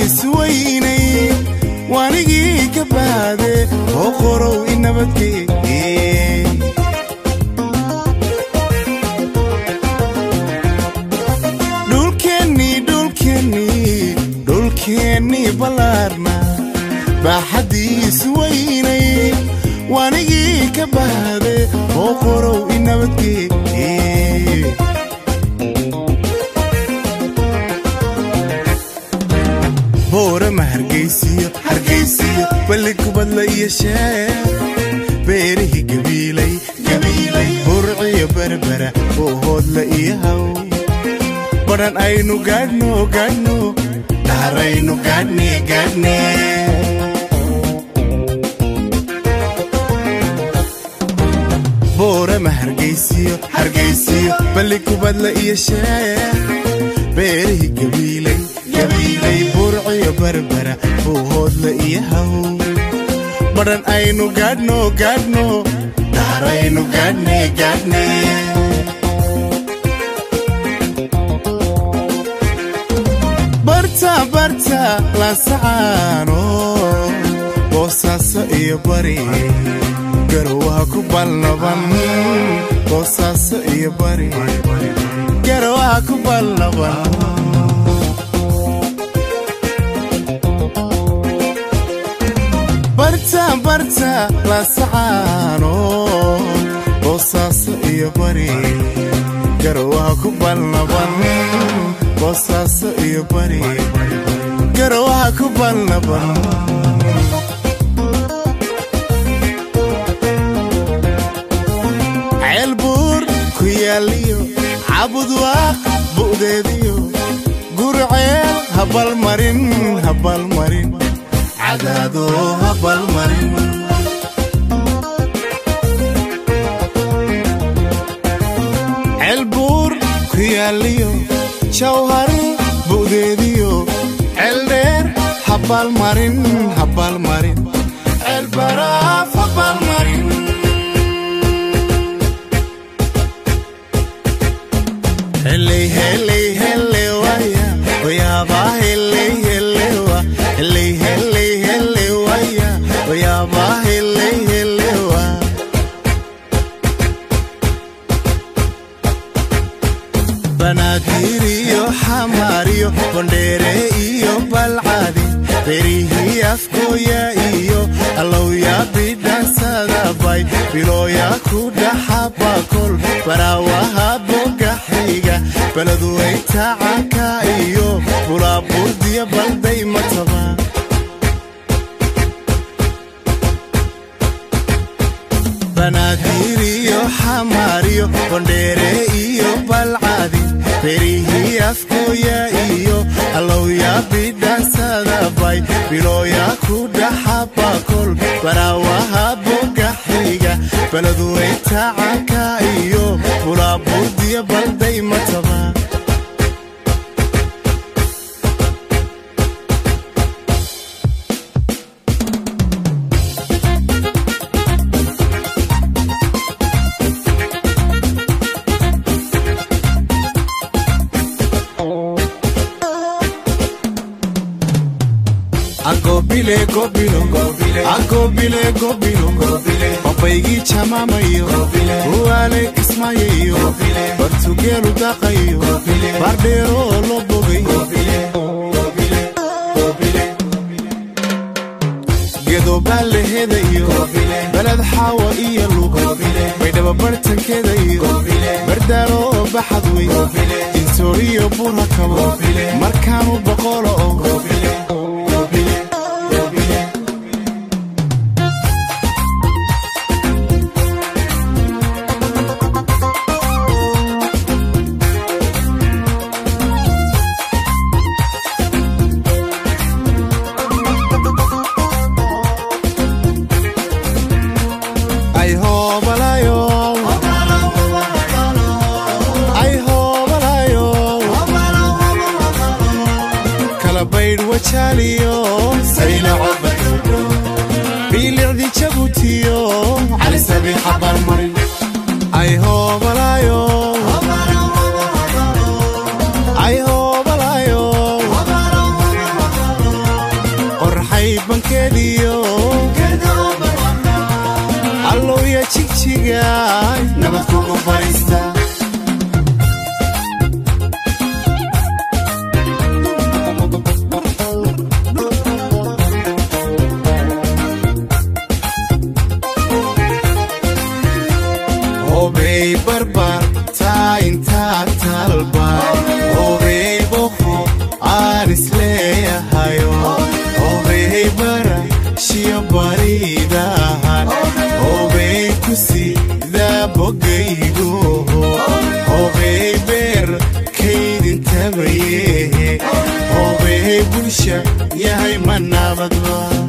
isweynay waanigii ka baade oo qorow i nabadgee dhulkeennii dhulkeennii dhulkeennii ballaarna baaxaddiisu weynay waanigii ka baade oo qorow i nabadgee boorama hargaysiyo hargaysiyo balli kubadla iyo sheer beerihii gabiilay gabiilay burciyo berbera oo hoodla iyo haw badhan aynu gaadhno gaadhno dhaaraynu gaadhne gaadhne boorama hargaysiyo hargaysiyo balli kubadla iyo sheer beerihii gabiilay gabiilay burciyo berbera oo hoodla iyo haw badhan aynu gaadhno gaadhno dhaaraynu gaadhne gaadhne barta barta laasacaano boosaaso iyo bari garowaha ku balnaban boosaaso iyo bari garowaha ku balnaban barta barta laasacaano boosaaso iyo bari garowaha ku balnaban boosaaso iyo bari garowaha ku balnaban ceelbuur ku yaaliyo cabudwaaq bu'deediyo gurceel habalmarin habalmarin cadaado habalmarin ceelbuur ku yaaliyo jawhari bu'deediyo ceeldheer habalmarin habalmarin ceelbaraaf habalmarin heley heley hele waya oyaaba heley helewa heley heley hele waya oyaaba heley helewa banaadir iyo xamaariyo bondheere iyo balcadi berihii afkooya iyo allowya bidhansadabay bilooya ku dhaxabakol baraawaha bogaxiga baladuwayta canka iyo bulaaburdiya balday mataba banaadir iyo xamaariyo bondheere iyo balcadi berihii afkooya iyo allowya bidhansadabay bilooya ku dhaxabakol baraawaha bogaxiga baladuwayta canka iyo bulaaburdiya balday mataba agobile gobilo agobile gobilo obaygii jamaamayo uwaale kismaayayo bartugeelu daaqayo bardheero oo loo bogay gedobaan lehedayo beled xaawa iyo lug baydhaba bartankeeda iyo bardaalo oo baxad wey insooriyo burha kabo markaanu boqolo oo ay hoobalayo ay hoobalayo kala baydh wajaaliyo sayna cobad biilicdi jabutiyo cali sabiixa barmarin ay hoobalayo ay hoobalayo bankeediyo allowya jigjigaay nabad kugu fadhiista obey barbar taa intaa talbay obey boqo aan isleeyahayo obey bara shiyo baridahan obey kusida bogaygo obey beer kaydintabaye obey bulsha yahay ma nabadba